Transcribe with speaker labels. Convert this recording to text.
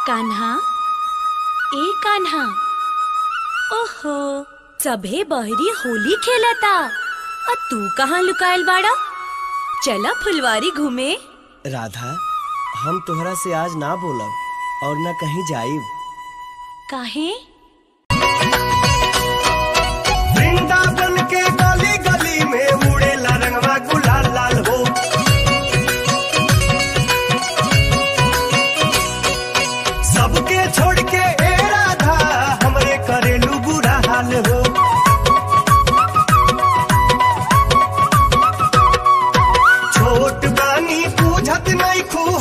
Speaker 1: कान्हा ए कान्हा ओहो सभे बहरी होली खेलता और तू कहाँ लुकायल बाड़ा चला फुलवारी घूमे
Speaker 2: राधा हम तोहरा से आज ना बोलब और ना कहीं जाइब
Speaker 1: काहे
Speaker 3: वृंदावन के गली गली में उड़ेला रंगवा गुलाल लाल हो सबके छोड़ के ए राधा हमरे करेलू बुरा हाल हो छोट बानी पूछत नहीं खू